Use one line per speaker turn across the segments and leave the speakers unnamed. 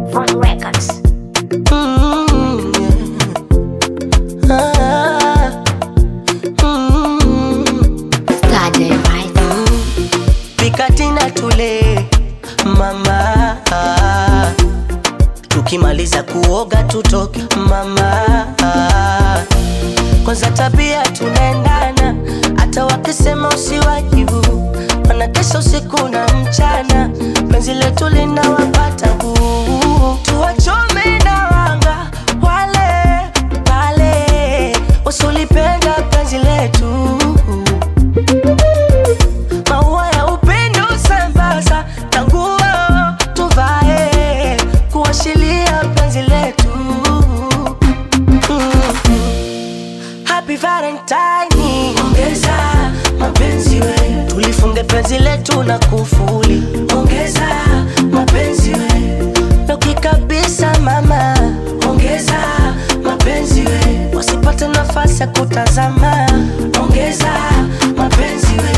Fun Records.
Mm, yeah. Ah, mm,
Started right.
Pikatina tule mama, tukimaliza kuoga tutoke mama, kwanza tabia tunaendana, hata wakisema usiwajibu, wanatesa usiku na mchana, penzi letu linawapata huu, tuwachome na wanga wale pale wasolipenda penzi letu maua ya upendo sambaza tanguo tuvae kuashilia penzi letu Mm. Happy Valentine, ongeza mapenzi we, tulifunge penzi letu na kufuli, ongeza mapenzi we, Loki kabisa mama, ongeza mapenzi we, wasipate nafasi ya kutazama, ongeza mapenzi we.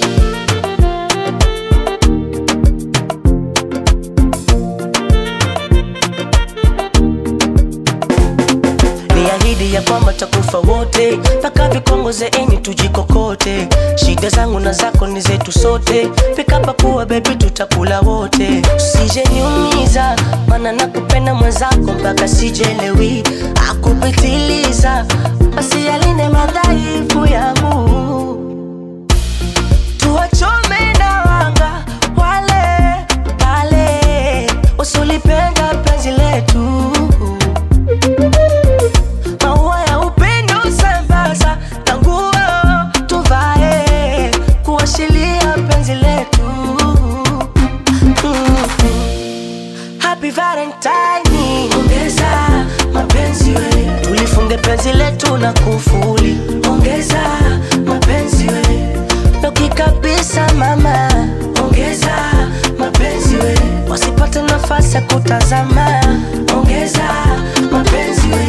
ni ahidi ya kwamba takufa wote mpaka vikongozeeni tujikokote shida zangu na zako ni zetu sote pikapakuwa bebi tutakula wote usijeniumiza mana nakupenda mwenzako mpaka sijelewi akupitiliza basi yaline madhaifu yangu tuwachome na wanga wale pale wasolipenda penzi letu maua ya upendo sambaza tanguo tuvae kuashilia penzi letu Mm. Happy Valentine, ongeza mapenzi we, tulifunge penzi letu na kufuli, ongeza mapenzi we, Loki kabisa mama, ongeza mapenzi we, wasipate nafasi ya kutazama, ongeza mapenzi we.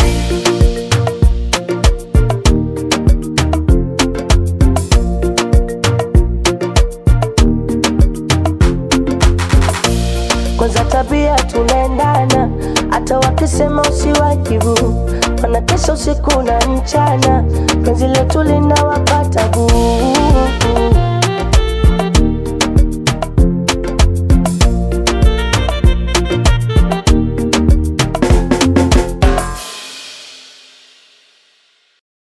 kwanza tabia tunaendana, hata wakisema usiwajibu, wanatesa usiku na mchana, penzi letu linawapata